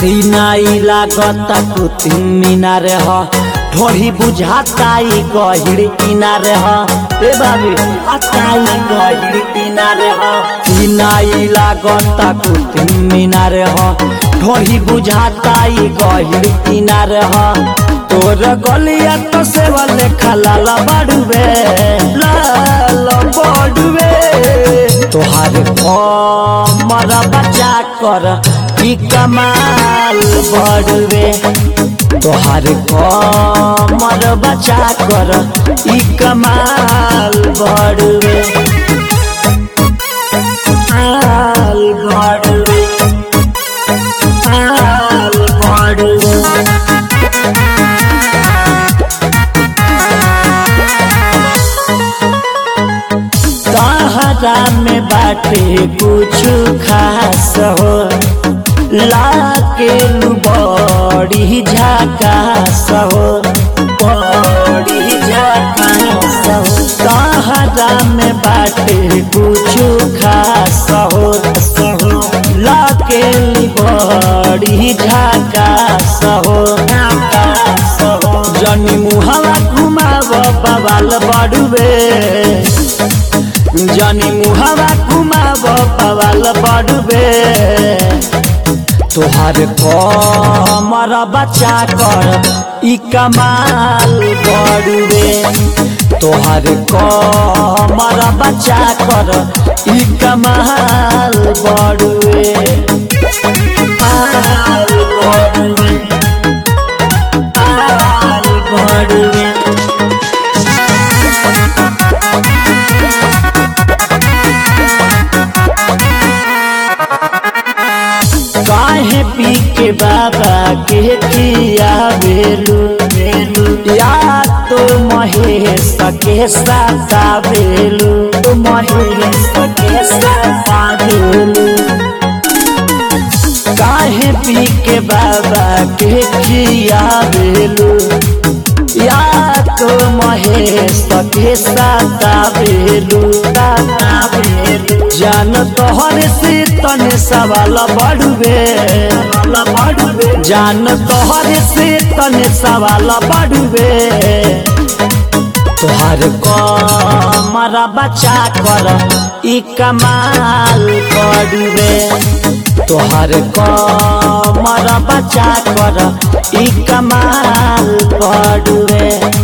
Sinai लागता कुतिन मीनार ह ढोरी बुझाता ई गहिर किनार ह ए बाबी अताई गहिर किनार ह सीनाई लागता कुतिन मीनार ह ढोरी बुझाता ई गहिर किनार ह तोर गलिया तो सेवा लेखा लाला बड़ुए लाल बड़ुए तोहार मरा बचा कर ई कमाल बड़ुए तोहार मर बचा कर ई कमाल बड़ुए आल बड़ुए आल बड़ुए सहारा में बाटे कुछ खास हो लाके बड़ी झकास हो बड़ी झकास हो सहारा में बाटे कुछ खास हो लाके बड़ी झकास हो जनी मुहला घुमाव बवाल बड़ुए जनी मुहवा घुमाव पवाल बड़ुबे तोहार कमर बचा कर ई कमाल बड़ुबे तोहार कमर बचा कर ई कमाल बड़ुए आल बड़ुए आल बड़ुए काहे पी के बाबा के किया बेलू बेलू या तो महेश के साथा बेलू तो महेश के साथा बेलू काहे पी के बाबा के किया बेलू या तो महेश के साथा बेलू साथा बेलू जान तोहर से तने सवाल बढ़ुए जान तोहर से तने सवाल बढ़ुए तोहर कमरा बचा कर ई कमाल बढ़ुए तोहर कमरा बचा कर ई कमाल बढ़ुए